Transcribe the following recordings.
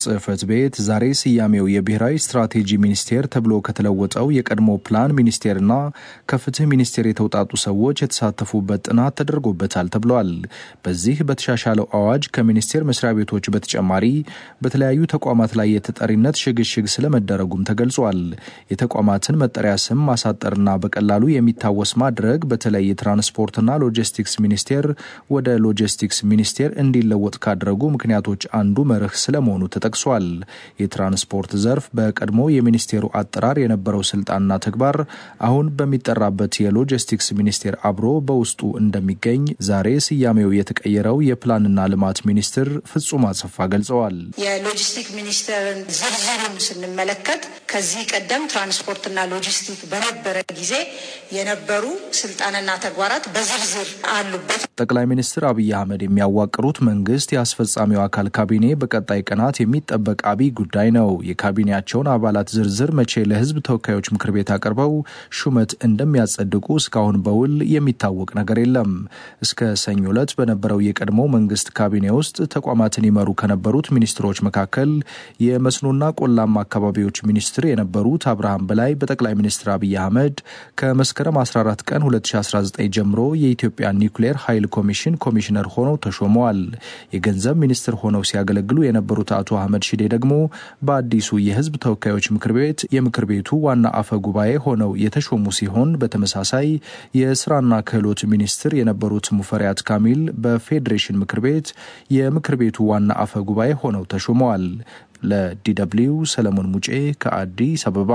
ጽሕፈት ቤት ዛሬ ስያሜው የብሔራዊ ስትራቴጂ ሚኒስቴር ተብሎ ከተለወጠው የቀድሞ ፕላን ሚኒስቴርና ከፍትህ ሚኒስቴር የተውጣጡ ሰዎች የተሳተፉበት ጥናት ተደርጎበታል ተብሏል። በዚህ በተሻሻለው አዋጅ ከሚኒስቴር መስሪያ ቤቶች በተጨማሪ በተለያዩ ተቋማት ላይ የተጠሪነት ሽግሽግ ስለመደረጉም ተገልጿል። የተቋማትን መጠሪያ ስም ማሳጠርና በቀላሉ የሚታወስ ማድረግ በተለይ የትራንስፖርትና ሎጂስቲክስ ሚኒስቴር ወደ ሎጂስቲክስ ሚኒስቴር እንዲለወጥ ካደረጉ ምክንያቶች አንዱ መርህ ስለመሆኑ ተጠቅሷል። የትራንስፖርት ዘርፍ በቀድሞ የሚኒስቴሩ አጠራር የነበረው ስልጣንና ተግባር አሁን በሚጠራበት የሎጂስቲክስ ሚኒስቴር አብሮ በውስጡ እንደሚገኝ ዛሬ ስያሜው የተቀየረው የፕላንና ልማት ሚኒስትር ፍጹም አሰፋ ገልጸዋል። የሎጂስቲክ ሚኒስቴርን ዝርዝሩን ስንመለከት ከዚህ ቀደም ትራንስፖርትና ሎጂስቲክ በነበረ ጊዜ የነበሩ ስልጣንና ተግባራት በዝርዝር አሉበት። ጠቅላይ ሚኒስትር አብይ አህመድ የሚያዋቅሩት መንግስት የአስፈጻሚው አካል ካቢኔ በቀጣይ ቀናት የሚጠበቅ አብይ ጉዳይ ነው። የካቢኔያቸውን አባላት ዝርዝር መቼ ለህዝብ ተወካዮች ምክር ቤት አቅርበው ሹመት እንደሚያጸድቁ እስካሁን በውል የሚታወቅ ነገር የለም። እስከ ሰኞ ዕለት በነበረው የቀድሞ መንግስት ካቢኔ ውስጥ ተቋማትን ይመሩ ከነበሩት ሚኒስትሮች መካከል የመስኖና ቆላማ አካባቢዎች ሚኒስትር የነበሩት አብርሃም በላይ በጠቅላይ ሚኒስትር አብይ አህመድ ከመስከረም 14 ቀን 2019 ጀምሮ የኢትዮጵያ ኒውክሌር ኃይል ኮሚሽን ኮሚሽነር ሆነው ተሾመዋል። የገንዘብ ሚኒስትር ሆነው ሲያገለግሉ የነበሩት አቶ አህመድ ሺዴ ደግሞ በአዲሱ የህዝብ ተወካዮች ምክር ቤት የምክር ቤቱ ዋና አፈ ጉባኤ ሆነው የተሾሙ ሲሆን በተመሳሳይ የስራና ክህሎት ሚኒስትር የነበሩት ሙፈሪያት ካሚል በፌዴሬሽን ምክር ቤት የምክር ቤቱ ዋና አፈ ጉባኤ ሆነው ተሾመዋል። ለዲደብሊው ሰለሞን ሙጬ ከአዲስ አበባ።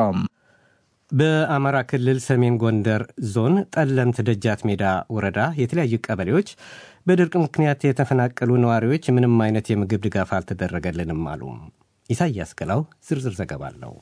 በአማራ ክልል ሰሜን ጎንደር ዞን ጠለምት ደጃት ሜዳ ወረዳ የተለያዩ ቀበሌዎች በድርቅ ምክንያት የተፈናቀሉ ነዋሪዎች ምንም አይነት የምግብ ድጋፍ አልተደረገልንም አሉ። ኢሳያስ ገላው ዝርዝር ዘገባ አለው።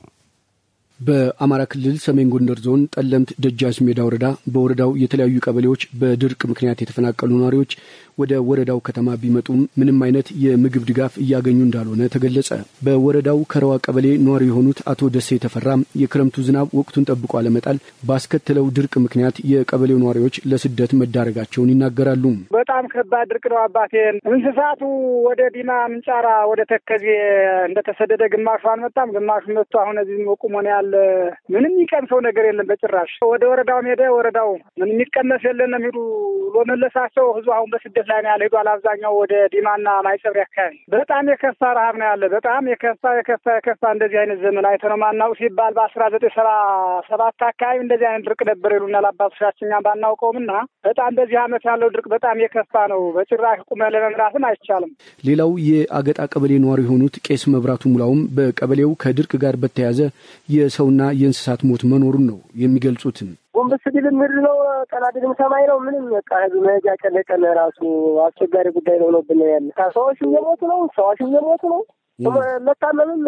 በአማራ ክልል ሰሜን ጎንደር ዞን ጠለምት ደጃች ሜዳ ወረዳ በወረዳው የተለያዩ ቀበሌዎች በድርቅ ምክንያት የተፈናቀሉ ነዋሪዎች ወደ ወረዳው ከተማ ቢመጡም ምንም አይነት የምግብ ድጋፍ እያገኙ እንዳልሆነ ተገለጸ። በወረዳው ከረዋ ቀበሌ ነዋሪ የሆኑት አቶ ደሴ ተፈራ የክረምቱ ዝናብ ወቅቱን ጠብቆ አለመጣል ባስከተለው ድርቅ ምክንያት የቀበሌው ነዋሪዎች ለስደት መዳረጋቸውን ይናገራሉ። በጣም ከባድ ድርቅ ነው አባቴ። እንስሳቱ ወደ ዲማ ምንጫራ፣ ወደ ተከዜ እንደተሰደደ ግማሹ አልመጣም፣ ግማሹ መጥቶ አሁን እዚህ ቁሞ ነው ያለ። ምንም የሚቀምሰው ነገር የለም በጭራሽ። ወደ ወረዳው ሄደ። ወረዳው ምንም የሚቀመስ የለንም ሂዱ ብሎ መለሳቸው። ህዝቡ አሁን በስደት ላይ ነው ያለ። ሄዷል አብዛኛው ወደ ዲማና ማይጸብሪ አካባቢ። በጣም የከፋ ረሀብ ነው ያለ። በጣም የከፋ የከፋ የከፋ እንደዚህ አይነት ዘመን አይተነው ማናውቅ ሲባል በአስራ ዘጠኝ ሰባ ሰባት አካባቢ እንደዚህ አይነት ድርቅ ነበር ይሉናል አባቶቻችን፣ እኛም ባናውቀውም እና በጣም በዚህ አመት ያለው ድርቅ በጣም የከፋ ነው። በጭራሽ ቁመ ለመምራትም አይቻልም። ሌላው የአገጣ ቀበሌ ነዋሪ የሆኑት ቄስ መብራቱ ሙላውም በቀበሌው ከድርቅ ጋር በተያያዘ የሰውና የእንስሳት ሞት መኖሩን ነው የሚገልጹትን። ጎንበስ ቢልም ምድር ነው፣ ቀና ቢልም ሰማይ ነው። ምንም በቃ ህዝብ መሄጃ ጨነቀን። ራሱ አስቸጋሪ ጉዳይ ነው ነው ብን ያለ ሰዎች እየሞቱ ነው። ሰዎች እየሞቱ ነው። መታመምም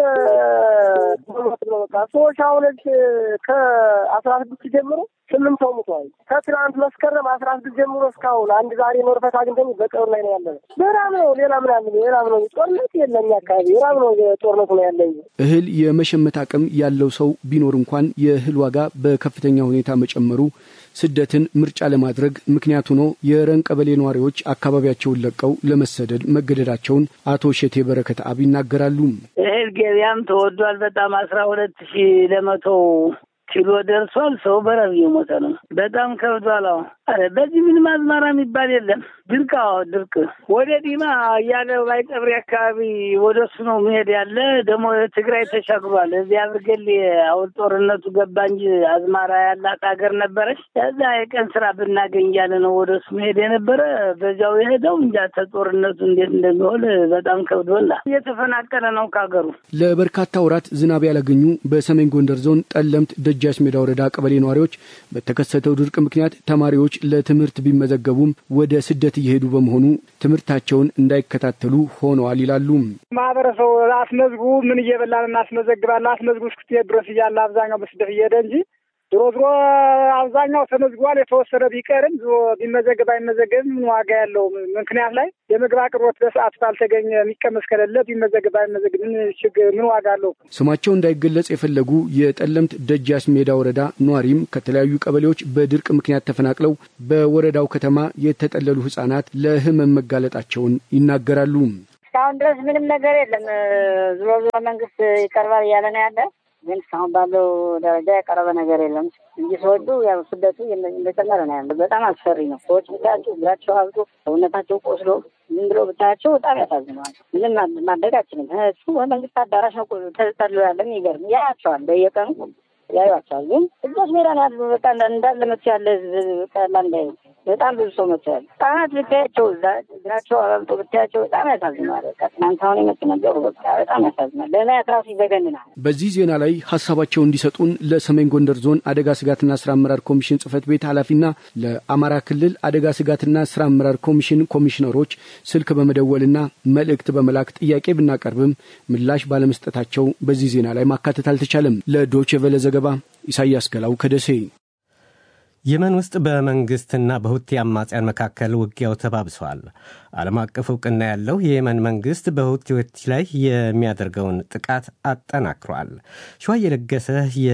ሞት ነው። በቃ ሰዎች አሁን ከአስራ ስድስት ጀምሮ ስምንት ሰው ሙተዋል። ከትናንት መስከረም አስራ ስድስት ጀምሮ እስካሁን አንድ ዛሬ ኖርፈት አግኝተን በቀሩ ላይ ነው ያለ። በራም ነው ሌላ ምናምን ሌላም ነው ጦርነት የለም አካባቢ ራም ነው ጦርነቱ ነው ያለ። እህል የመሸመት አቅም ያለው ሰው ቢኖር እንኳን የእህል ዋጋ በከፍተኛ ሁኔታ መጨመሩ ስደትን ምርጫ ለማድረግ ምክንያት ሆኖ የረን ቀበሌ ነዋሪዎች አካባቢያቸውን ለቀው ለመሰደድ መገደዳቸውን አቶ ሼቴ በረከት አብ ይናገራሉ። እህል ገበያም ተወዷል በጣም አስራ ሁለት ሺህ ለመቶ ኪሎ ደርሷል። ሰው በረብ እየሞተ ነው። በጣም ከብዷል። አረ በዚህ ምንም አዝመራ የሚባል የለም። ድርቅ ድርቅ ወደ ዲማ እያለ ባይጠብሪ አካባቢ ወደ እሱ ነው መሄድ ያለ። ደግሞ ትግራይ ተሻግሯል። እዚህ አብርገሌ አሁን ጦርነቱ ገባ እንጂ አዝማራ ያላት ሀገር ነበረች። እዛ የቀን ስራ ብናገኝ እያለ ነው ወደ እሱ መሄድ የነበረ። በዚያው የሄደው እንጃ ተጦርነቱ እንዴት እንደሚሆን በጣም ከብዶላ እየተፈናቀለ ነው ከሀገሩ። ለበርካታ ወራት ዝናብ ያላገኙ በሰሜን ጎንደር ዞን ጠለምት ደጃች ሜዳ ወረዳ ቀበሌ ነዋሪዎች በተከሰተው ድርቅ ምክንያት ተማሪዎች ለትምህርት ቢመዘገቡም ወደ ስደት እየሄዱ በመሆኑ ትምህርታቸውን እንዳይከታተሉ ሆነዋል ይላሉ። ማህበረሰቡ አስመዝጉ ምን እየበላን እናስመዘግባለን አስመዝጉ እስክትሄድ ድረስ እያለ አብዛኛው በስደት እየሄደ እንጂ ድሮ ድሮ አብዛኛው ተመዝግቧል። የተወሰነ ቢቀርም ቢመዘገብ አይመዘገብም ምን ዋጋ ያለው ምክንያት ላይ የምግብ አቅርቦት በሰዓቱ ካልተገኘ የሚቀመስ ከሌለ ቢመዘገብ አይመዘግብ ምን ችግር ምን ዋጋ አለው? ስማቸው እንዳይገለጽ የፈለጉ የጠለምት ደጃች ሜዳ ወረዳ ኗሪም ከተለያዩ ቀበሌዎች በድርቅ ምክንያት ተፈናቅለው በወረዳው ከተማ የተጠለሉ ህጻናት ለህመም መጋለጣቸውን ይናገራሉ። እስካሁን ድረስ ምንም ነገር የለም። ዞሮ ዞሮ መንግስት ይቀርባል እያለ ነው ያለ ግን እስካሁን ባለው ደረጃ የቀረበ ነገር የለም እንጂ ሰዎቹ ያው ስደቱ እንደጨመረ ነው ያለ። በጣም አስፈሪ ነው። ሰዎች ብታያቸው እግራቸው አብጦ ሰውነታቸው ቆስሎ ዝም ብሎ ብታያቸው በጣም ያሳዝነዋል። ምንም ማድረግ አችልም። እሱ በመንግስት አዳራሽ ነው ተጠሎ ያለ የሚገርም ያያቸዋል፣ በየቀኑ ያዩቸዋል። ግን እጆች ሜዳ ነው ያሉ። በቃ እንዳለ መቶ ያለ ህዝብ ቀላ እንዳይ በጣም ብዙ ሰው መቶ ያለ ህጻናት ብታያቸው እግራቸው አበልጦ ብታያቸው በጣም ያሳዝናል። በቃ ትናንት አሁን የመጡ ነበሩ። በቃ በጣም ያሳዝናል። ለማየት ራሱ ይዘገንናል። በዚህ ዜና ላይ ሀሳባቸው እንዲሰጡን ለሰሜን ጎንደር ዞን አደጋ ስጋትና ስራ አመራር ኮሚሽን ጽህፈት ቤት ኃላፊና ለአማራ ክልል አደጋ ስጋትና ስራ አመራር ኮሚሽን ኮሚሽነሮች ስልክ በመደወልና መልእክት በመላክ ጥያቄ ብናቀርብም ምላሽ ባለመስጠታቸው በዚህ ዜና ላይ ማካተት አልተቻለም። ለዶቼ ቬለ ዘገባ ኢሳያስ ገላው ከደሴ። የመን ውስጥ በመንግስትና በሁቲ አማጽያን መካከል ውጊያው ተባብሷል። ዓለም አቀፍ እውቅና ያለው የየመን መንግስት በሁቲዎች ላይ የሚያደርገውን ጥቃት አጠናክሯል። ሸዋ የለገሰ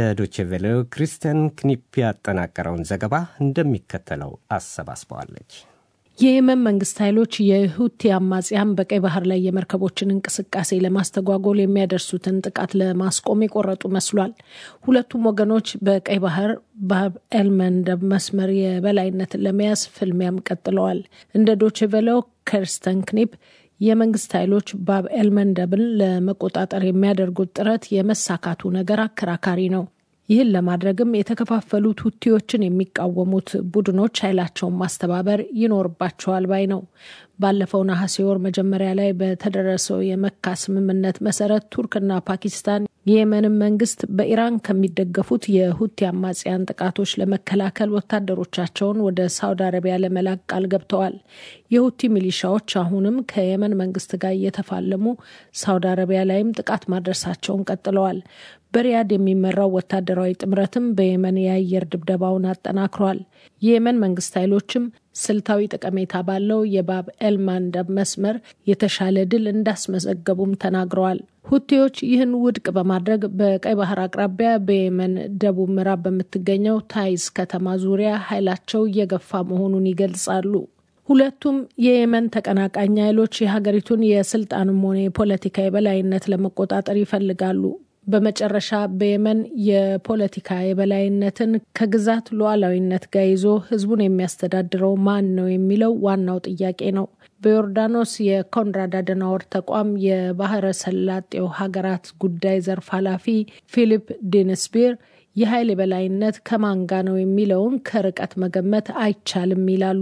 የዶቼቬሌው ክሪስቲያን ክኒፕ ያጠናቀረውን ዘገባ እንደሚከተለው አሰባስበዋለች። የየመን መንግስት ኃይሎች የሁቲ አማጽያን በቀይ ባህር ላይ የመርከቦችን እንቅስቃሴ ለማስተጓጎል የሚያደርሱትን ጥቃት ለማስቆም የቆረጡ መስሏል። ሁለቱም ወገኖች በቀይ ባህር ባብ ኤልመንደብ መስመር የበላይነትን ለመያዝ ፍልሚያም ቀጥለዋል። እንደ ዶችቬለው ከርስተን ክኒፕ የመንግስት ኃይሎች ባብ ኤልመንደብን ለመቆጣጠር የሚያደርጉት ጥረት የመሳካቱ ነገር አከራካሪ ነው። ይህን ለማድረግም የተከፋፈሉት ሁቲዎችን የሚቃወሙት ቡድኖች ኃይላቸውን ማስተባበር ይኖርባቸዋል ባይ ነው። ባለፈው ነሐሴ ወር መጀመሪያ ላይ በተደረሰው የመካ ስምምነት መሰረት ቱርክና ፓኪስታን የየመንን መንግስት በኢራን ከሚደገፉት የሁቲ አማጽያን ጥቃቶች ለመከላከል ወታደሮቻቸውን ወደ ሳውዲ አረቢያ ለመላክ ቃል ገብተዋል። የሁቲ ሚሊሻዎች አሁንም ከየመን መንግስት ጋር እየተፋለሙ ሳውዲ አረቢያ ላይም ጥቃት ማድረሳቸውን ቀጥለዋል። በሪያድ የሚመራው ወታደራዊ ጥምረትም በየመን የአየር ድብደባውን አጠናክሯል። የየመን መንግስት ኃይሎችም ስልታዊ ጠቀሜታ ባለው የባብ ኤልማንደብ መስመር የተሻለ ድል እንዳስመዘገቡም ተናግረዋል። ሁቴዎች ይህን ውድቅ በማድረግ በቀይ ባህር አቅራቢያ በየመን ደቡብ ምዕራብ በምትገኘው ታይዝ ከተማ ዙሪያ ኃይላቸው እየገፋ መሆኑን ይገልጻሉ። ሁለቱም የየመን ተቀናቃኝ ኃይሎች የሀገሪቱን የስልጣንም ሆነ የፖለቲካ የበላይነት ለመቆጣጠር ይፈልጋሉ። በመጨረሻ በየመን የፖለቲካ የበላይነትን ከግዛት ሉዓላዊነት ጋር ይዞ ህዝቡን የሚያስተዳድረው ማን ነው የሚለው ዋናው ጥያቄ ነው። በዮርዳኖስ የኮንራድ አደናወር ተቋም የባህረ ሰላጤው ሀገራት ጉዳይ ዘርፍ ኃላፊ ፊሊፕ ዲንስቢር የኃይል የበላይነት ከማን ጋ ነው የሚለውን ከርቀት መገመት አይቻልም ይላሉ።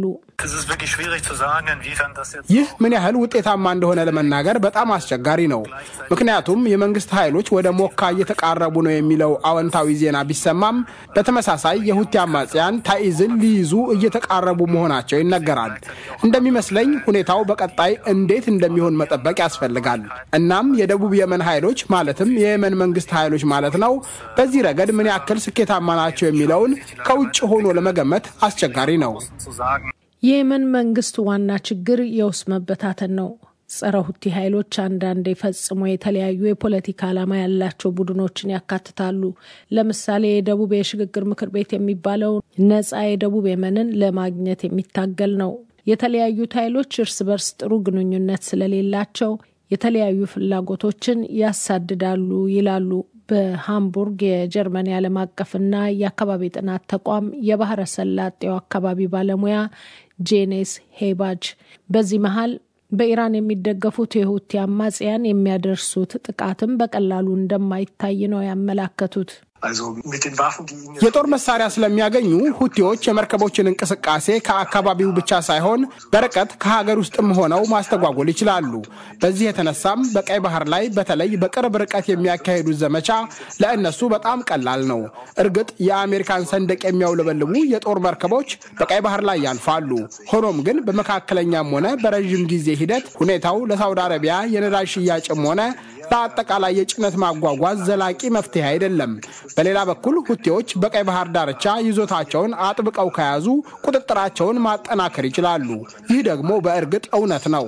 ይህ ምን ያህል ውጤታማ እንደሆነ ለመናገር በጣም አስቸጋሪ ነው። ምክንያቱም የመንግስት ኃይሎች ወደ ሞካ እየተቃረቡ ነው የሚለው አዎንታዊ ዜና ቢሰማም፣ በተመሳሳይ የሁቲ አማጽያን ታኢዝን ሊይዙ እየተቃረቡ መሆናቸው ይነገራል። እንደሚመስለኝ ሁኔታው በቀጣይ እንዴት እንደሚሆን መጠበቅ ያስፈልጋል። እናም የደቡብ የመን ኃይሎች ማለትም የየመን መንግስት ኃይሎች ማለት ነው በዚህ ረገድ ምን ያክል ስኬታማ ናቸው የሚለውን ከውጭ ሆኖ ለመገመት አስቸጋሪ ነው። የየመን መንግስት ዋና ችግር የውስጥ መበታተን ነው። ጸረ ሁቲ ኃይሎች አንዳንዴ ፈጽሞ የተለያዩ የፖለቲካ ዓላማ ያላቸው ቡድኖችን ያካትታሉ። ለምሳሌ የደቡብ የሽግግር ምክር ቤት የሚባለው ነጻ የደቡብ የመንን ለማግኘት የሚታገል ነው። የተለያዩት ኃይሎች እርስ በርስ ጥሩ ግንኙነት ስለሌላቸው የተለያዩ ፍላጎቶችን ያሳድዳሉ ይላሉ በሃምቡርግ የጀርመን የዓለም አቀፍና የአካባቢ ጥናት ተቋም የባህረ ሰላጤው አካባቢ ባለሙያ ጄኔስ ሄባጅ። በዚህ መሀል በኢራን የሚደገፉት የሁቲ አማጽያን የሚያደርሱት ጥቃትም በቀላሉ እንደማይታይ ነው ያመላከቱት። የጦር መሳሪያ ስለሚያገኙ ሁቲዎች የመርከቦችን እንቅስቃሴ ከአካባቢው ብቻ ሳይሆን በርቀት ከሀገር ውስጥም ሆነው ማስተጓጎል ይችላሉ። በዚህ የተነሳም በቀይ ባህር ላይ በተለይ በቅርብ ርቀት የሚያካሂዱት ዘመቻ ለእነሱ በጣም ቀላል ነው። እርግጥ የአሜሪካን ሰንደቅ የሚያውለበልቡ የጦር መርከቦች በቀይ ባህር ላይ ያልፋሉ። ሆኖም ግን በመካከለኛም ሆነ በረዥም ጊዜ ሂደት ሁኔታው ለሳውዲ አረቢያ የነዳጅ ሽያጭም ሆነ ለአጠቃላይ የጭነት ማጓጓዝ ዘላቂ መፍትሄ አይደለም። በሌላ በኩል ሁቴዎች በቀይ ባህር ዳርቻ ይዞታቸውን አጥብቀው ከያዙ ቁጥጥራቸውን ማጠናከር ይችላሉ። ይህ ደግሞ በእርግጥ እውነት ነው።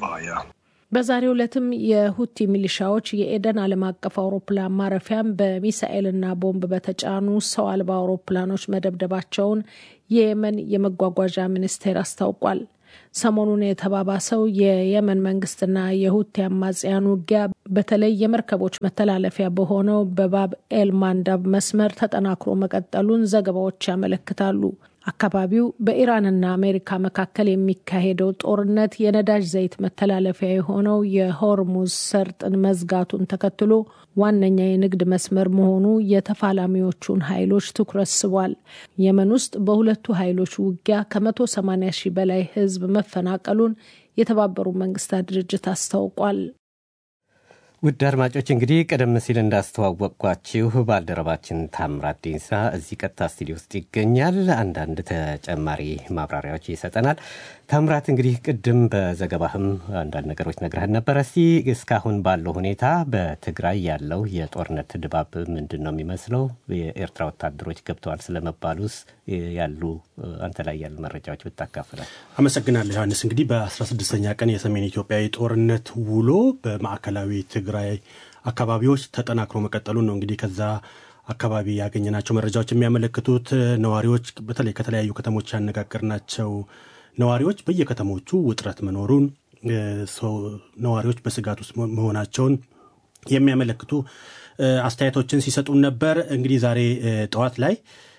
በዛሬው ዕለትም የሁቲ ሚሊሻዎች የኤደን ዓለም አቀፍ አውሮፕላን ማረፊያም በሚሳኤልና ቦምብ በተጫኑ ሰው አልባ አውሮፕላኖች መደብደባቸውን የየመን የመጓጓዣ ሚኒስቴር አስታውቋል። ሰሞኑን የተባባሰው የየመን መንግስትና የሁቲ አማጽያን ውጊያ በተለይ የመርከቦች መተላለፊያ በሆነው በባብ ኤል ማንዳብ መስመር ተጠናክሮ መቀጠሉን ዘገባዎች ያመለክታሉ። አካባቢው በኢራንና አሜሪካ መካከል የሚካሄደው ጦርነት የነዳጅ ዘይት መተላለፊያ የሆነው የሆርሙዝ ሰርጥን መዝጋቱን ተከትሎ ዋነኛ የንግድ መስመር መሆኑ የተፋላሚዎቹን ኃይሎች ትኩረት ስቧል። የመን ውስጥ በሁለቱ ኃይሎች ውጊያ ከ180 ሺህ በላይ ሕዝብ መፈናቀሉን የተባበሩት መንግስታት ድርጅት አስታውቋል። ውድ አድማጮች እንግዲህ ቀደም ሲል እንዳስተዋወቅኳችሁ ባልደረባችን ታምራት ዴንሳ እዚህ ቀጥታ ስቱዲዮ ውስጥ ይገኛል። አንዳንድ ተጨማሪ ማብራሪያዎች ይሰጠናል። ታምራት እንግዲህ ቅድም በዘገባህም አንዳንድ ነገሮች ነግረህን ነበረ። እስቲ እስካሁን ባለው ሁኔታ በትግራይ ያለው የጦርነት ድባብ ምንድን ነው የሚመስለው? የኤርትራ ወታደሮች ገብተዋል ስለመባሉስ ያሉ አንተ ላይ ያሉ መረጃዎች ብታካፍላል። አመሰግናለሁ ዮሐንስ። እንግዲህ በ16ኛ ቀን የሰሜን ኢትዮጵያ የጦርነት ውሎ በማዕከላዊ ትግራይ አካባቢዎች ተጠናክሮ መቀጠሉን ነው እንግዲህ ከዛ አካባቢ ያገኘናቸው መረጃዎች የሚያመለክቱት። ነዋሪዎች በተለይ ከተለያዩ ከተሞች ያነጋገርናቸው ነዋሪዎች በየከተሞቹ ውጥረት መኖሩን ነዋሪዎች በስጋት ውስጥ መሆናቸውን የሚያመለክቱ አስተያየቶችን ሲሰጡን ነበር። እንግዲህ ዛሬ ጠዋት ላይ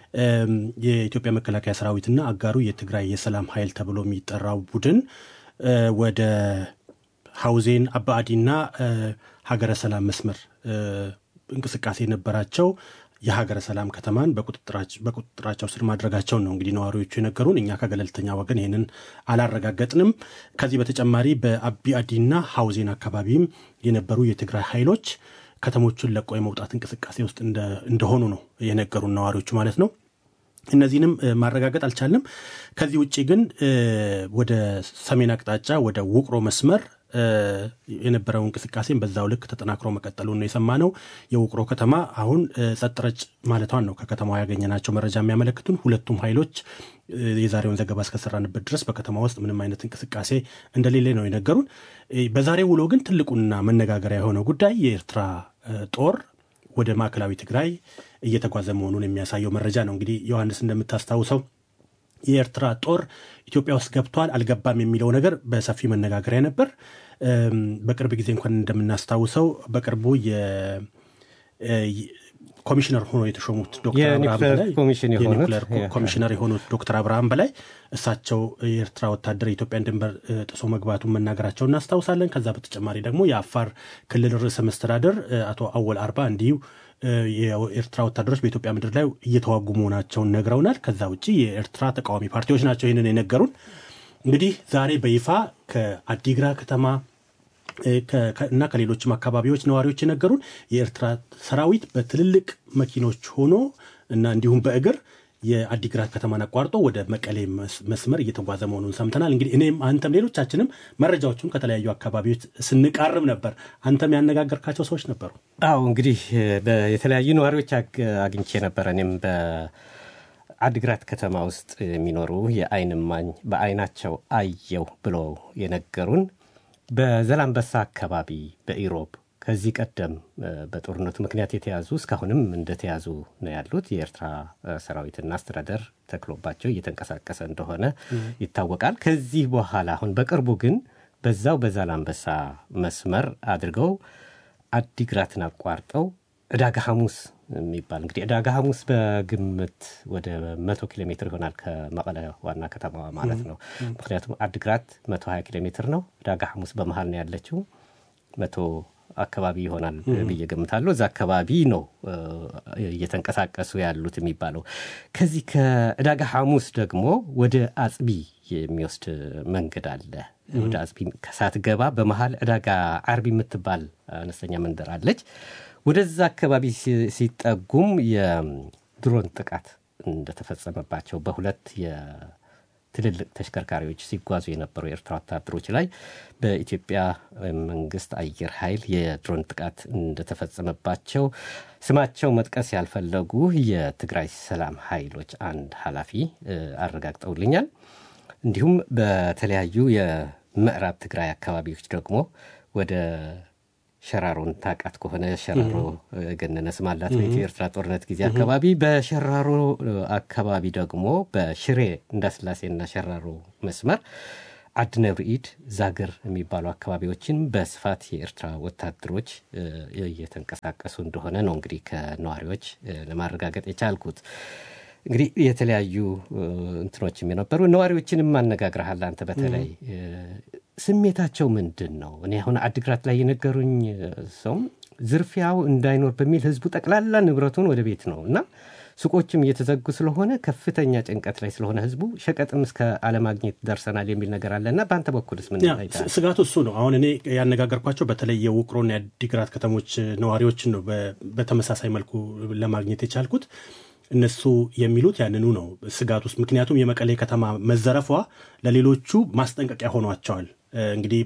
የኢትዮጵያ መከላከያ ሰራዊትና አጋሩ የትግራይ የሰላም ኃይል ተብሎ የሚጠራው ቡድን ወደ ሐውዜን አባአዲና ሀገረ ሰላም መስመር እንቅስቃሴ የነበራቸው የሀገረ ሰላም ከተማን በቁጥጥራቸው ስር ማድረጋቸውን ነው እንግዲህ ነዋሪዎቹ የነገሩን። እኛ ከገለልተኛ ወገን ይህንን አላረጋገጥንም። ከዚህ በተጨማሪ በአቢአዲና ሐውዜን አካባቢም የነበሩ የትግራይ ኃይሎች ከተሞቹን ለቆ የመውጣት እንቅስቃሴ ውስጥ እንደሆኑ ነው የነገሩን ነዋሪዎቹ ማለት ነው። እነዚህንም ማረጋገጥ አልቻልንም። ከዚህ ውጭ ግን ወደ ሰሜን አቅጣጫ ወደ ውቅሮ መስመር የነበረው እንቅስቃሴን በዛው ልክ ተጠናክሮ መቀጠሉን ነው የሰማነው። የውቅሮ ከተማ አሁን ጸጥ ረጭ ማለቷን ነው ከከተማዋ ያገኘናቸው መረጃ የሚያመለክቱን። ሁለቱም ኃይሎች የዛሬውን ዘገባ እስከሰራንበት ድረስ በከተማ ውስጥ ምንም አይነት እንቅስቃሴ እንደሌለ ነው የነገሩን። በዛሬው ውሎ ግን ትልቁና መነጋገሪያ የሆነው ጉዳይ የኤርትራ ጦር ወደ ማዕከላዊ ትግራይ እየተጓዘ መሆኑን የሚያሳየው መረጃ ነው። እንግዲህ ዮሐንስ እንደምታስታውሰው የኤርትራ ጦር ኢትዮጵያ ውስጥ ገብቷል አልገባም የሚለው ነገር በሰፊ መነጋገሪያ ነበር። በቅርብ ጊዜ እንኳን እንደምናስታውሰው በቅርቡ ኮሚሽነር ሆኖ የተሾሙት ዶክተር አብርሃም በላይ የኒውክሌር ኮሚሽነር የሆኑት ዶክተር አብርሃም በላይ እሳቸው የኤርትራ ወታደር የኢትዮጵያን ድንበር ጥሶ መግባቱን መናገራቸው እናስታውሳለን። ከዛ በተጨማሪ ደግሞ የአፋር ክልል ርዕሰ መስተዳደር አቶ አወል አርባ እንዲሁ የኤርትራ ወታደሮች በኢትዮጵያ ምድር ላይ እየተዋጉ መሆናቸውን ነግረውናል። ከዛ ውጭ የኤርትራ ተቃዋሚ ፓርቲዎች ናቸው ይህንን የነገሩን። እንግዲህ ዛሬ በይፋ ከአዲግራ ከተማ እና ከሌሎችም አካባቢዎች ነዋሪዎች የነገሩን የኤርትራ ሰራዊት በትልልቅ መኪኖች ሆኖ እና እንዲሁም በእግር የአዲግራት ከተማን አቋርጦ ወደ መቀሌ መስመር እየተጓዘ መሆኑን ሰምተናል። እንግዲህ እኔም አንተም ሌሎቻችንም መረጃዎቹን ከተለያዩ አካባቢዎች ስንቃርብ ነበር። አንተም ያነጋገርካቸው ሰዎች ነበሩ? አዎ እንግዲህ የተለያዩ ነዋሪዎች አግኝቼ ነበረ። እኔም በአዲግራት ከተማ ውስጥ የሚኖሩ የአይን እማኝ በአይናቸው አየው ብለው የነገሩን በዘላንበሳ አካባቢ በኢሮብ ከዚህ ቀደም በጦርነቱ ምክንያት የተያዙ እስካሁንም እንደተያዙ ነው ያሉት። የኤርትራ ሰራዊትና አስተዳደር ተክሎባቸው እየተንቀሳቀሰ እንደሆነ ይታወቃል። ከዚህ በኋላ አሁን በቅርቡ ግን በዛው በዛላንበሳ መስመር አድርገው አዲግራትን አቋርጠው ዕዳጋ ሐሙስ የሚባል እንግዲህ ዕዳጋ ሐሙስ በግምት ወደ መቶ ኪሎ ሜትር ይሆናል ከመቀለ ዋና ከተማዋ ማለት ነው። ምክንያቱም አድግራት መቶ ሀያ ኪሎ ሜትር ነው። ዕዳጋ ሐሙስ በመሀል ነው ያለችው መቶ አካባቢ ይሆናል ብዬ ገምታለሁ። እዛ አካባቢ ነው እየተንቀሳቀሱ ያሉት የሚባለው። ከዚህ ከዕዳጋ ሐሙስ ደግሞ ወደ አጽቢ የሚወስድ መንገድ አለ። ወደ አጽቢ ከሳትገባ በመሀል ዕዳጋ አርቢ የምትባል አነስተኛ መንደር አለች። ወደዛ አካባቢ ሲጠጉም የድሮን ጥቃት እንደተፈጸመባቸው በሁለት ትልልቅ ተሽከርካሪዎች ሲጓዙ የነበሩ የኤርትራ ወታደሮች ላይ በኢትዮጵያ መንግስት አየር ኃይል የድሮን ጥቃት እንደተፈጸመባቸው ስማቸው መጥቀስ ያልፈለጉ የትግራይ ሰላም ኃይሎች አንድ ኃላፊ አረጋግጠውልኛል። እንዲሁም በተለያዩ የምዕራብ ትግራይ አካባቢዎች ደግሞ ወደ ሸራሮን ታቃት ከሆነ ሸራሮ ገነነ ስም አላት በኢትዮ ኤርትራ ጦርነት ጊዜ አካባቢ። በሸራሮ አካባቢ ደግሞ በሽሬ እንዳስላሴና ሸራሮ መስመር አድነብሪኢድ ዛግር የሚባሉ አካባቢዎችን በስፋት የኤርትራ ወታደሮች እየተንቀሳቀሱ እንደሆነ ነው እንግዲህ ከነዋሪዎች ለማረጋገጥ የቻልኩት። እንግዲህ የተለያዩ እንትኖችም የነበሩ ነዋሪዎችንም አነጋግረሃል አንተ በተለይ ስሜታቸው ምንድን ነው? እኔ አሁን አድግራት ላይ የነገሩኝ ሰውም ዝርፊያው እንዳይኖር በሚል ህዝቡ ጠቅላላ ንብረቱን ወደ ቤት ነው እና ሱቆችም እየተዘጉ ስለሆነ ከፍተኛ ጭንቀት ላይ ስለሆነ ህዝቡ ሸቀጥም እስከ አለማግኘት ደርሰናል የሚል ነገር አለ እና በአንተ በኩልስ ምን ስጋቱ እሱ ነው። አሁን እኔ ያነጋገርኳቸው በተለይ የውቅሮና የአዲግራት ከተሞች ነዋሪዎችን ነው በተመሳሳይ መልኩ ለማግኘት የቻልኩት። እነሱ የሚሉት ያንኑ ነው ስጋት ውስጥ ምክንያቱም የመቀሌ ከተማ መዘረፏ ለሌሎቹ ማስጠንቀቂያ ሆኗቸዋል። እንግዲህ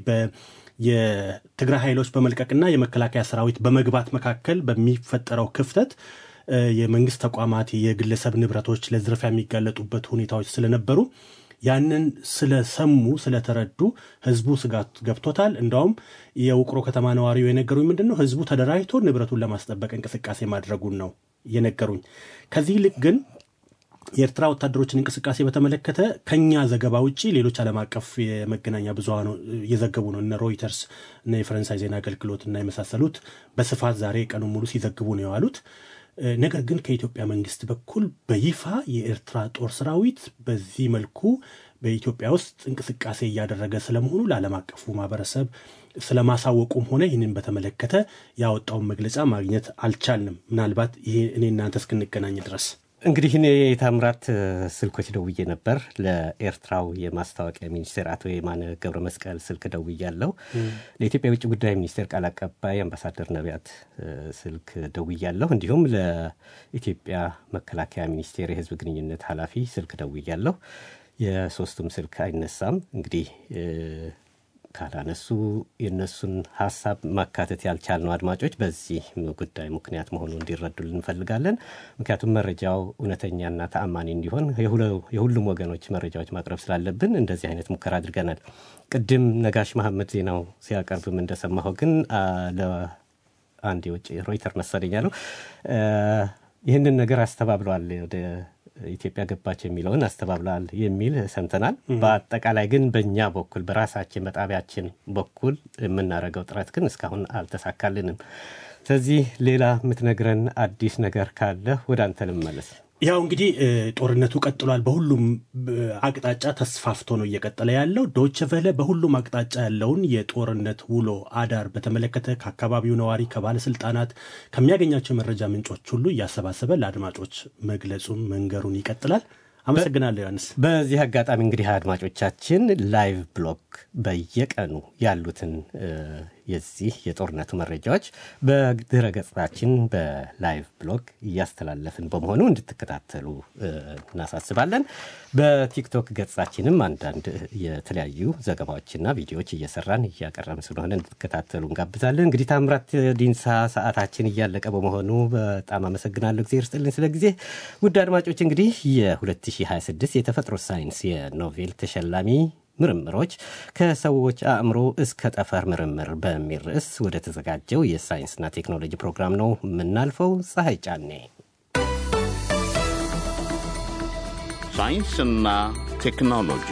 የትግራይ ኃይሎች በመልቀቅና የመከላከያ ሰራዊት በመግባት መካከል በሚፈጠረው ክፍተት የመንግስት ተቋማት፣ የግለሰብ ንብረቶች ለዝርፊያ የሚጋለጡበት ሁኔታዎች ስለነበሩ ያንን ስለሰሙ ስለተረዱ ህዝቡ ስጋት ገብቶታል። እንዳውም የውቅሮ ከተማ ነዋሪው የነገሩኝ ምንድን ነው ህዝቡ ተደራጅቶ ንብረቱን ለማስጠበቅ እንቅስቃሴ ማድረጉን ነው የነገሩኝ። ከዚህ ይልቅ ግን የኤርትራ ወታደሮችን እንቅስቃሴ በተመለከተ ከኛ ዘገባ ውጭ ሌሎች ዓለም አቀፍ የመገናኛ ብዙሃን እየዘገቡ ነው። እነ ሮይተርስ እና የፈረንሳይ ዜና አገልግሎት እና የመሳሰሉት በስፋት ዛሬ ቀኑን ሙሉ ሲዘግቡ ነው የዋሉት። ነገር ግን ከኢትዮጵያ መንግስት በኩል በይፋ የኤርትራ ጦር ሰራዊት በዚህ መልኩ በኢትዮጵያ ውስጥ እንቅስቃሴ እያደረገ ስለመሆኑ ለዓለም አቀፉ ማህበረሰብ ስለማሳወቁም ሆነ ይህንን በተመለከተ ያወጣውን መግለጫ ማግኘት አልቻልንም። ምናልባት ይሄ እኔ እናንተ እስክንገናኝ ድረስ እንግዲህ እኔ የታምራት ስልኮች ደውዬ ነበር። ለኤርትራው የማስታወቂያ ሚኒስቴር አቶ የማነ ገብረ መስቀል ስልክ ደውያለሁ። ለኢትዮጵያ የውጭ ጉዳይ ሚኒስቴር ቃል አቀባይ አምባሳደር ነቢያት ስልክ ደውያለሁ። እንዲሁም ለኢትዮጵያ መከላከያ ሚኒስቴር የህዝብ ግንኙነት ኃላፊ ስልክ ደውያለሁ። የሶስቱም ስልክ አይነሳም። እንግዲህ ካላነሱ የእነሱን ሀሳብ ማካተት ያልቻልነው አድማጮች በዚህ ጉዳይ ምክንያት መሆኑ እንዲረዱልን እንፈልጋለን። ምክንያቱም መረጃው እውነተኛና ተአማኒ እንዲሆን የሁሉም ወገኖች መረጃዎች ማቅረብ ስላለብን እንደዚህ አይነት ሙከራ አድርገናል። ቅድም ነጋሽ መሐመድ ዜናው ሲያቀርብም እንደሰማኸው ግን ለአንድ የውጭ ሮይተር መሰለኝ ያለው ይህንን ነገር አስተባብለዋል ወደ ኢትዮጵያ ገባች የሚለውን አስተባብለዋል የሚል ሰምተናል። በአጠቃላይ ግን በእኛ በኩል በራሳችን በጣቢያችን በኩል የምናደርገው ጥረት ግን እስካሁን አልተሳካልንም። ስለዚህ ሌላ የምትነግረን አዲስ ነገር ካለ ወደ አንተ ልመለስ። ያው እንግዲህ ጦርነቱ ቀጥሏል። በሁሉም አቅጣጫ ተስፋፍቶ ነው እየቀጠለ ያለው። ዶች ቨለ በሁሉም አቅጣጫ ያለውን የጦርነት ውሎ አዳር በተመለከተ ከአካባቢው ነዋሪ፣ ከባለስልጣናት ከሚያገኛቸው የመረጃ ምንጮች ሁሉ እያሰባሰበ ለአድማጮች መግለጹን መንገሩን ይቀጥላል። አመሰግናለሁ ዮሐንስ። በዚህ አጋጣሚ እንግዲህ አድማጮቻችን ላይቭ ብሎግ በየቀኑ ያሉትን የዚህ የጦርነቱ መረጃዎች በድረ ገጻችን በላይቭ ብሎግ እያስተላለፍን በመሆኑ እንድትከታተሉ እናሳስባለን። በቲክቶክ ገጻችንም አንዳንድ የተለያዩ ዘገባዎችና ቪዲዮዎች እየሰራን እያቀረብን ስለሆነ እንድትከታተሉ እንጋብዛለን። እንግዲህ ታምራት ዲንሳ ሰዓታችን እያለቀ በመሆኑ በጣም አመሰግናለሁ። ጊዜ ይርስጥልኝ ስለ ጊዜ። ውድ አድማጮች እንግዲህ የ2026 የተፈጥሮ ሳይንስ የኖቬል ተሸላሚ ምርምሮች ከሰዎች አእምሮ እስከ ጠፈር ምርምር በሚል ርዕስ ወደ ተዘጋጀው የሳይንስና ቴክኖሎጂ ፕሮግራም ነው የምናልፈው። ፀሐይ ጫኔ ሳይንስና ቴክኖሎጂ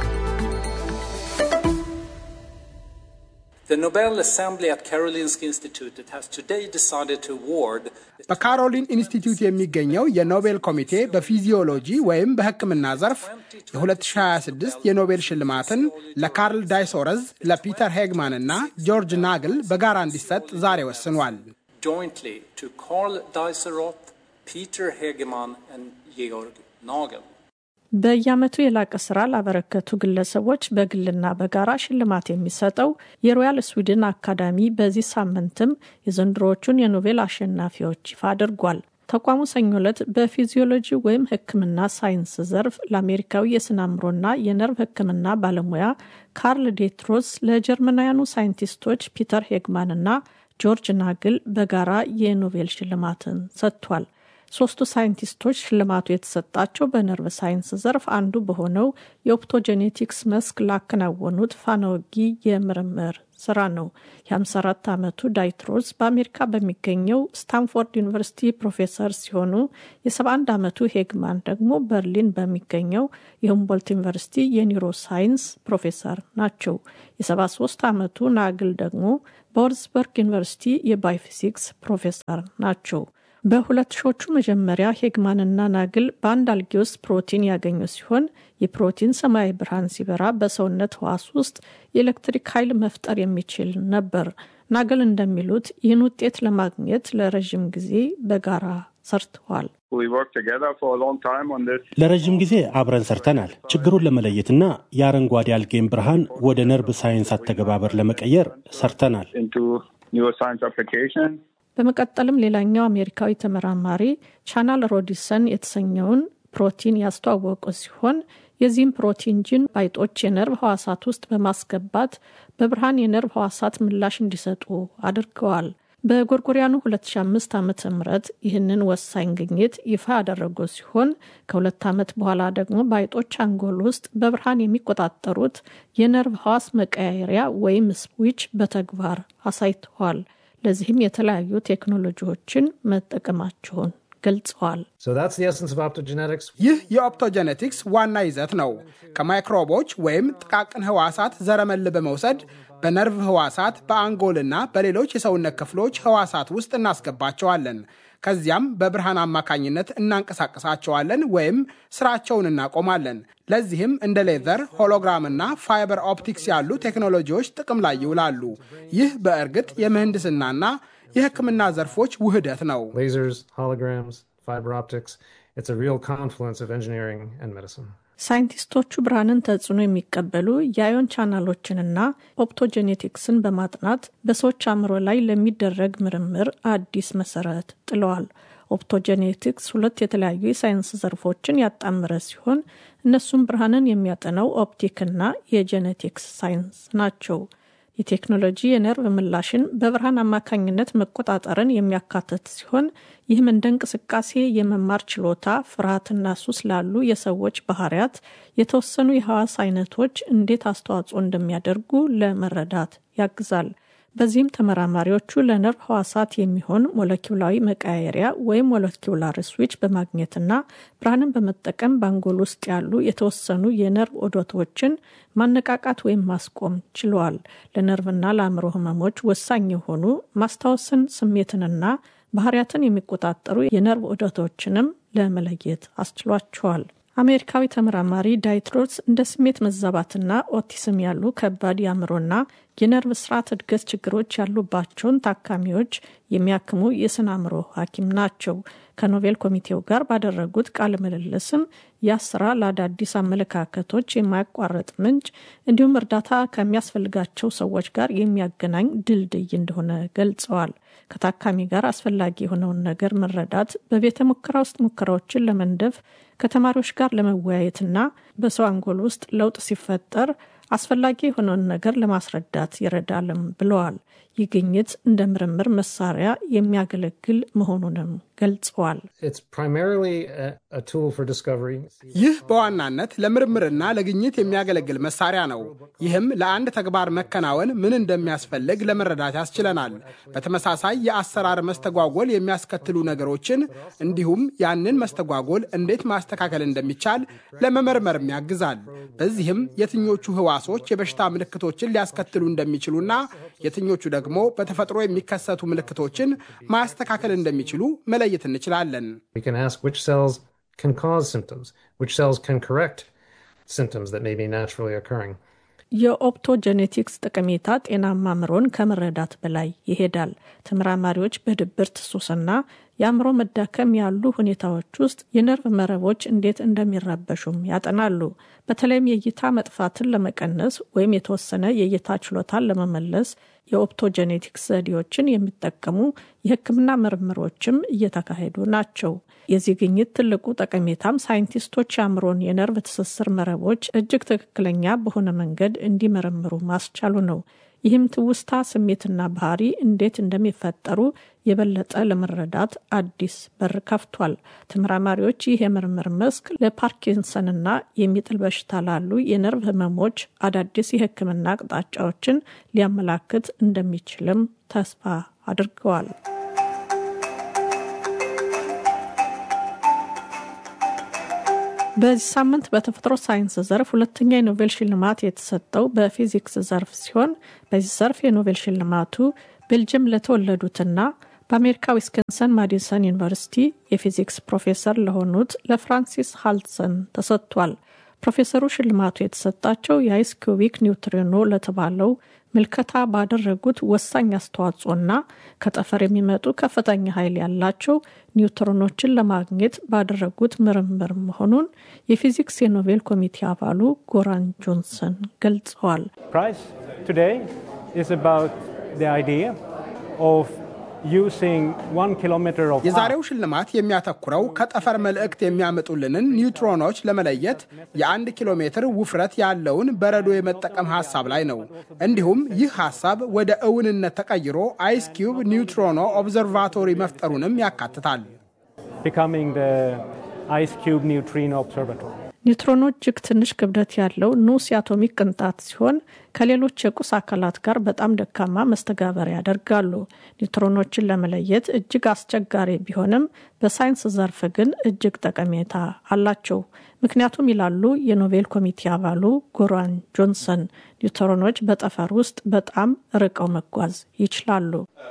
The Nobel Assembly at Karolinska Institutet has today decided to award በካሮሊን ኢንስቲትዩት የሚገኘው የኖቤል ኮሚቴ በፊዚዮሎጂ ወይም በሕክምና ዘርፍ የ2026 የኖቤል ሽልማትን ለካርል ዳይሶረዝ፣ ለፒተር ሄግማን እና ጆርጅ ናግል በጋራ እንዲሰጥ ዛሬ ወስኗል። jointly to Carl Deiseroth, Peter Hegeman and Georg Nagel. በየዓመቱ የላቀ ስራ ላበረከቱ ግለሰቦች በግልና በጋራ ሽልማት የሚሰጠው የሮያል ስዊድን አካዳሚ በዚህ ሳምንትም የዘንድሮዎቹን የኖቤል አሸናፊዎች ይፋ አድርጓል። ተቋሙ ሰኞ ዕለት በፊዚዮሎጂ ወይም ሕክምና ሳይንስ ዘርፍ ለአሜሪካዊ የስነ አእምሮና የነርቭ ሕክምና ባለሙያ ካርል ዴትሮስ፣ ለጀርመናውያኑ ሳይንቲስቶች ፒተር ሄግማንና ጆርጅ ናግል በጋራ የኖቤል ሽልማትን ሰጥቷል። ሶስቱ ሳይንቲስቶች ሽልማቱ የተሰጣቸው በነርቭ ሳይንስ ዘርፍ አንዱ በሆነው የኦፕቶጄኔቲክስ መስክ ላከናወኑት ፋናወጊ የምርምር ስራ ነው። የ54 ዓመቱ ዳይትሮስ በአሜሪካ በሚገኘው ስታንፎርድ ዩኒቨርሲቲ ፕሮፌሰር ሲሆኑ የ71 ዓመቱ ሄግማን ደግሞ በርሊን በሚገኘው የሁምቦልት ዩኒቨርሲቲ የኒውሮ ሳይንስ ፕሮፌሰር ናቸው። የ73 ዓመቱ ናግል ደግሞ በወርዝበርግ ዩኒቨርሲቲ የባዮፊዚክስ ፕሮፌሰር ናቸው። በሁለት ሺዎቹ መጀመሪያ ሄግማንና ናግል በአንድ አልጌ ውስጥ ፕሮቲን ያገኙ ሲሆን የፕሮቲን ሰማያዊ ብርሃን ሲበራ በሰውነት ህዋስ ውስጥ የኤሌክትሪክ ኃይል መፍጠር የሚችል ነበር። ናግል እንደሚሉት ይህን ውጤት ለማግኘት ለረዥም ጊዜ በጋራ ሰርተዋል። ለረዥም ጊዜ አብረን ሰርተናል። ችግሩን ለመለየትና የአረንጓዴ አልጌን ብርሃን ወደ ነርቭ ሳይንስ አተገባበር ለመቀየር ሰርተናል። በመቀጠልም ሌላኛው አሜሪካዊ ተመራማሪ ቻናል ሮዲሰን የተሰኘውን ፕሮቲን ያስተዋወቁ ሲሆን የዚህም ፕሮቲን ጂን ባይጦች የነርቭ ህዋሳት ውስጥ በማስገባት በብርሃን የነርቭ ህዋሳት ምላሽ እንዲሰጡ አድርገዋል። በጎርጎሪያኑ 2005 ዓ ም ይህንን ወሳኝ ግኝት ይፋ ያደረጉ ሲሆን ከሁለት ዓመት በኋላ ደግሞ ባይጦች አንጎል ውስጥ በብርሃን የሚቆጣጠሩት የነርቭ ህዋስ መቀያየሪያ ወይም ስዊች በተግባር አሳይተዋል። ለዚህም የተለያዩ ቴክኖሎጂዎችን መጠቀማቸውን ገልጸዋል። ይህ የኦፕቶጀኔቲክስ ዋና ይዘት ነው። ከማይክሮቦች ወይም ጥቃቅን ህዋሳት ዘረመል በመውሰድ በነርቭ ህዋሳት፣ በአንጎልና በሌሎች የሰውነት ክፍሎች ህዋሳት ውስጥ እናስገባቸዋለን። ከዚያም በብርሃን አማካኝነት እናንቀሳቀሳቸዋለን ወይም ስራቸውን እናቆማለን። ለዚህም እንደ ሌዘር፣ ሆሎግራምና ፋይበር ኦፕቲክስ ያሉ ቴክኖሎጂዎች ጥቅም ላይ ይውላሉ። ይህ በእርግጥ የምህንድስናና የሕክምና ዘርፎች ውህደት ነው። ሳይንቲስቶቹ ብርሃንን ተጽዕኖ የሚቀበሉ የአዮን ቻናሎችንና ኦፕቶጄኔቲክስን በማጥናት በሰዎች አእምሮ ላይ ለሚደረግ ምርምር አዲስ መሰረት ጥለዋል። ኦፕቶጄኔቲክስ ሁለት የተለያዩ የሳይንስ ዘርፎችን ያጣመረ ሲሆን እነሱም ብርሃንን የሚያጠናው ኦፕቲክና የጄኔቲክስ ሳይንስ ናቸው። የቴክኖሎጂ የነርቭ ምላሽን በብርሃን አማካኝነት መቆጣጠርን የሚያካትት ሲሆን ይህም እንደ እንቅስቃሴ፣ የመማር ችሎታ፣ ፍርሃትና ሱስ ላሉ የሰዎች ባህሪያት የተወሰኑ የሐዋስ አይነቶች እንዴት አስተዋጽኦ እንደሚያደርጉ ለመረዳት ያግዛል። በዚህም ተመራማሪዎቹ ለነርቭ ህዋሳት የሚሆን ሞለኪውላዊ መቀያየሪያ ወይም ሞለኪውላር ስዊች በማግኘትና ብርሃንን በመጠቀም በአንጎል ውስጥ ያሉ የተወሰኑ የነርቭ ኦዶቶችን ማነቃቃት ወይም ማስቆም ችለዋል። ለነርቭና ለአእምሮ ህመሞች ወሳኝ የሆኑ ማስታወስን፣ ስሜትንና ባህሪያትን የሚቆጣጠሩ የነርቭ ኦዶቶችንም ለመለየት አስችሏቸዋል። አሜሪካዊ ተመራማሪ ዳይትሮስ እንደ ስሜት መዛባትና ኦቲስም ያሉ ከባድ የአእምሮና የነርቭ ስርዓት እድገት ችግሮች ያሉባቸውን ታካሚዎች የሚያክሙ የስነ አእምሮ ሐኪም ናቸው። ከኖቤል ኮሚቴው ጋር ባደረጉት ቃለ ምልልስም ያ ስራ ለአዳዲስ አመለካከቶች የማያቋርጥ ምንጭ እንዲሁም እርዳታ ከሚያስፈልጋቸው ሰዎች ጋር የሚያገናኝ ድልድይ እንደሆነ ገልጸዋል። ከታካሚ ጋር አስፈላጊ የሆነውን ነገር መረዳት፣ በቤተ ሙከራ ውስጥ ሙከራዎችን ለመንደፍ፣ ከተማሪዎች ጋር ለመወያየትና በሰው አንጎል ውስጥ ለውጥ ሲፈጠር አስፈላጊ የሆነውን ነገር ለማስረዳት ይረዳልም ብለዋል። ይህ ግኝት እንደ ምርምር መሳሪያ የሚያገለግል መሆኑንም ገልጸዋል። ይህ በዋናነት ለምርምርና ለግኝት የሚያገለግል መሳሪያ ነው። ይህም ለአንድ ተግባር መከናወን ምን እንደሚያስፈልግ ለመረዳት ያስችለናል። በተመሳሳይ የአሰራር መስተጓጎል የሚያስከትሉ ነገሮችን እንዲሁም ያንን መስተጓጎል እንዴት ማስተካከል እንደሚቻል ለመመርመርም ያግዛል። በዚህም የትኞቹ ህዋሶች የበሽታ ምልክቶችን ሊያስከትሉ እንደሚችሉና የትኞቹ ደግሞ በተፈጥሮ የሚከሰቱ ምልክቶችን ማስተካከል እንደሚችሉ መለየት እንችላለን። can cause symptoms, which cells can correct symptoms that may be naturally occurring. የኦፕቶጀኔቲክስ ጠቀሜታ ጤናማ አእምሮን ከመረዳት በላይ ይሄዳል። ተመራማሪዎች በድብርት ሱስና የአእምሮ መዳከም ያሉ ሁኔታዎች ውስጥ የነርቭ መረቦች እንዴት እንደሚረበሹም ያጠናሉ። በተለይም የእይታ መጥፋትን ለመቀነስ ወይም የተወሰነ የእይታ ችሎታን ለመመለስ የኦፕቶጀኔቲክስ ዘዴዎችን የሚጠቀሙ የሕክምና ምርምሮችም እየተካሄዱ ናቸው። የዚህ ግኝት ትልቁ ጠቀሜታም ሳይንቲስቶች የአእምሮን የነርቭ ትስስር መረቦች እጅግ ትክክለኛ በሆነ መንገድ እንዲመረምሩ ማስቻሉ ነው። ይህም ትውስታ፣ ስሜትና ባህሪ እንዴት እንደሚፈጠሩ የበለጠ ለመረዳት አዲስ በር ከፍቷል። ተመራማሪዎች ይህ የምርምር መስክ ለፓርኪንሰንና የሚጥል በሽታ ላሉ የነርቭ ህመሞች አዳዲስ የሕክምና አቅጣጫዎችን ሊያመላክት እንደሚችልም ተስፋ አድርገዋል። በዚህ ሳምንት በተፈጥሮ ሳይንስ ዘርፍ ሁለተኛ የኖቤል ሽልማት የተሰጠው በፊዚክስ ዘርፍ ሲሆን በዚህ ዘርፍ የኖቤል ሽልማቱ ቤልጅየም ለተወለዱትና በአሜሪካ ዊስከንሰን ማዲሰን ዩኒቨርሲቲ የፊዚክስ ፕሮፌሰር ለሆኑት ለፍራንሲስ ሃልሰን ተሰጥቷል። ፕሮፌሰሩ ሽልማቱ የተሰጣቸው የአይስ ኩቢክ ኒውትሪኖ ለተባለው ምልከታ ባደረጉት ወሳኝ አስተዋጽኦና ከጠፈር የሚመጡ ከፍተኛ ኃይል ያላቸው ኒውትሮኖችን ለማግኘት ባደረጉት ምርምር መሆኑን የፊዚክስ የኖቤል ኮሚቴ አባሉ ጎራን ጆንሰን ገልጸዋል። የዛሬው ሽልማት የሚያተኩረው ከጠፈር መልእክት የሚያመጡልንን ኒውትሮኖች ለመለየት የአንድ ኪሎ ሜትር ውፍረት ያለውን በረዶ የመጠቀም ሀሳብ ላይ ነው። እንዲሁም ይህ ሀሳብ ወደ እውንነት ተቀይሮ አይስ ኪዩብ ኒውትሮኖ ኦብዘርቫቶሪ መፍጠሩንም ያካትታል። ኒውትሮኖ እጅግ ትንሽ ክብደት ያለው ንዑስ የአቶሚክ ቅንጣት ሲሆን ከሌሎች የቁስ አካላት ጋር በጣም ደካማ መስተጋበሪያ ያደርጋሉ። ኒውትሮኖችን ለመለየት እጅግ አስቸጋሪ ቢሆንም በሳይንስ ዘርፍ ግን እጅግ ጠቀሜታ አላቸው። ምክንያቱም ይላሉ የኖቤል ኮሚቴ አባሉ ጎራን ጆንሰን፣ ኒውትሮኖች በጠፈር ውስጥ በጣም ርቀው መጓዝ ይችላሉ።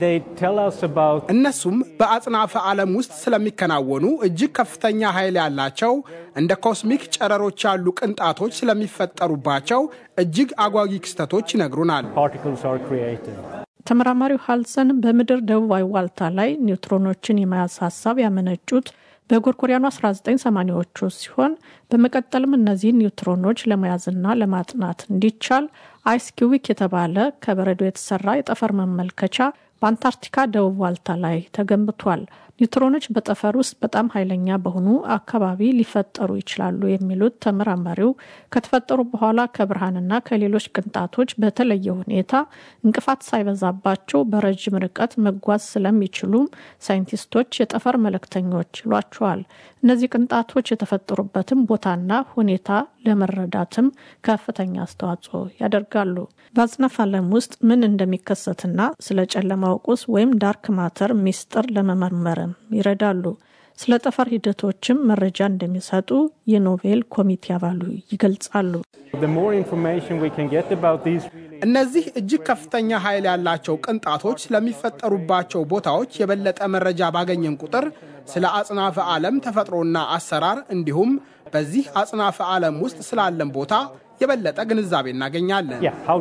እነሱም በአጽናፈ ዓለም ውስጥ ስለሚከናወኑ እጅግ ከፍተኛ ኃይል ያላቸው እንደ ኮስሚክ ጨረሮች ያሉ ቅንጣቶች ስለሚፈጠሩባቸው እጅግ አጓጊ ክስተቶች ይነግሩናል። ተመራማሪው ሃልሰን በምድር ደቡባዊ ዋልታ ላይ ኒውትሮኖችን የመያዝ ሀሳብ ያመነጩት በጎርጎሪያኑ 1980ዎቹ ሲሆን በመቀጠልም እነዚህን ኒውትሮኖች ለመያዝና ለማጥናት እንዲቻል አይስ ኪዩቢክ የተባለ ከበረዶ የተሰራ የጠፈር መመልከቻ በአንታርክቲካ ደቡብ ዋልታ ላይ ተገንብቷል። ኒውትሮኖች በጠፈር ውስጥ በጣም ኃይለኛ በሆኑ አካባቢ ሊፈጠሩ ይችላሉ የሚሉት ተመራማሪው ከተፈጠሩ በኋላ ከብርሃንና ከሌሎች ቅንጣቶች በተለየ ሁኔታ እንቅፋት ሳይበዛባቸው በረዥም ርቀት መጓዝ ስለሚችሉም ሳይንቲስቶች የጠፈር መልእክተኞች ይሏቸዋል። እነዚህ ቅንጣቶች የተፈጠሩበትም ቦታና ሁኔታ ለመረዳትም ከፍተኛ አስተዋጽኦ ያደርጋሉ። በአጽናፈ ዓለም ውስጥ ምን እንደሚከሰትና ስለ ጨለማው ቁስ ወይም ዳርክ ማተር ሚስጥር ለመመርመርም ይረዳሉ። ስለ ጠፈር ሂደቶችም መረጃ እንደሚሰጡ የኖቤል ኮሚቴ አባሉ ይገልጻሉ። እነዚህ እጅግ ከፍተኛ ኃይል ያላቸው ቅንጣቶች ስለሚፈጠሩባቸው ቦታዎች የበለጠ መረጃ ባገኘን ቁጥር ስለ አጽናፈ ዓለም ተፈጥሮና አሰራር እንዲሁም በዚህ አጽናፈ ዓለም ውስጥ ስላለን ቦታ የበለጠ ግንዛቤ እናገኛለን።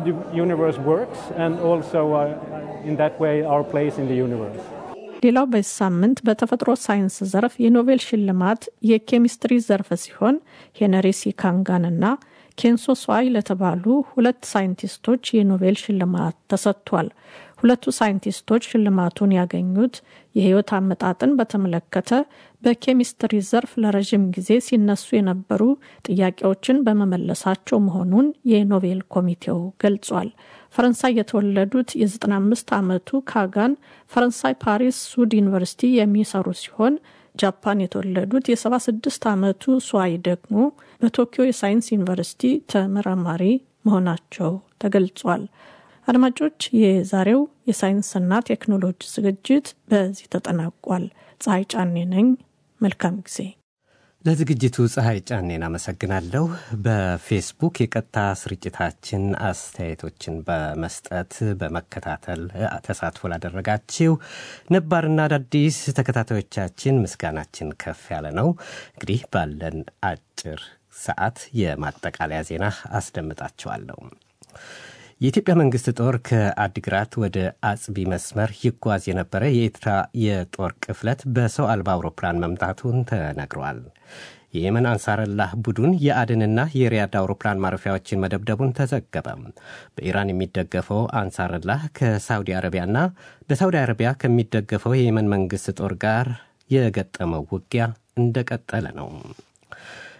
ሌላው በዚህ ሳምንት በተፈጥሮ ሳይንስ ዘርፍ የኖቤል ሽልማት የኬሚስትሪ ዘርፍ ሲሆን ሄነሪ ሲካንጋንና ኬንሶ ስዋይ ለተባሉ ሁለት ሳይንቲስቶች የኖቤል ሽልማት ተሰጥቷል። ሁለቱ ሳይንቲስቶች ሽልማቱን ያገኙት የህይወት አመጣጥን በተመለከተ በኬሚስትሪ ዘርፍ ለረዥም ጊዜ ሲነሱ የነበሩ ጥያቄዎችን በመመለሳቸው መሆኑን የኖቤል ኮሚቴው ገልጿል። ፈረንሳይ የተወለዱት የ95 ዓመቱ ካጋን ፈረንሳይ ፓሪስ ሱድ ዩኒቨርሲቲ የሚሰሩ ሲሆን ጃፓን የተወለዱት የ76 ዓመቱ ስዋይ ደግሞ በቶኪዮ የሳይንስ ዩኒቨርሲቲ ተመራማሪ መሆናቸው ተገልጿል። አድማጮች፣ የዛሬው የሳይንስና ቴክኖሎጂ ዝግጅት በዚህ ተጠናቋል። ፀሐይ ጫኔ ነኝ። መልካም ጊዜ። ለዝግጅቱ ፀሐይ ጫኔን አመሰግናለሁ። በፌስቡክ የቀጥታ ስርጭታችን አስተያየቶችን በመስጠት በመከታተል ተሳትፎ ላደረጋችሁ ነባርና አዳዲስ ተከታታዮቻችን ምስጋናችን ከፍ ያለ ነው። እንግዲህ ባለን አጭር ሰዓት የማጠቃለያ ዜና አስደምጣችኋለሁ። የኢትዮጵያ መንግስት ጦር ከአዲግራት ወደ አጽቢ መስመር ይጓዝ የነበረ የኤርትራ የጦር ቅፍለት በሰው አልባ አውሮፕላን መምታቱን ተነግሯል። የየመን አንሳረላህ ቡድን የአድንና የሪያድ አውሮፕላን ማረፊያዎችን መደብደቡን ተዘገበ። በኢራን የሚደገፈው አንሳረላህ ከሳውዲ አረቢያና በሳውዲ አረቢያ ከሚደገፈው የየመን መንግስት ጦር ጋር የገጠመው ውጊያ እንደቀጠለ ነው።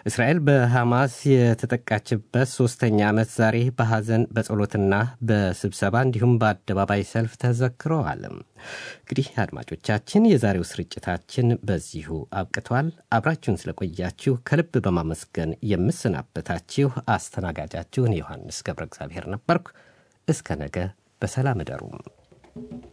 እስራኤል በሐማስ የተጠቃችበት ሶስተኛ ዓመት ዛሬ በሐዘን በጸሎትና በስብሰባ እንዲሁም በአደባባይ ሰልፍ ተዘክረዋል። እንግዲህ አድማጮቻችን የዛሬው ስርጭታችን በዚሁ አብቅቷል። አብራችሁን ስለቆያችሁ ከልብ በማመስገን የምሰናበታችሁ አስተናጋጃችሁን ዮሐንስ ገብረ እግዚአብሔር ነበርኩ። እስከ ነገ በሰላም እደሩም።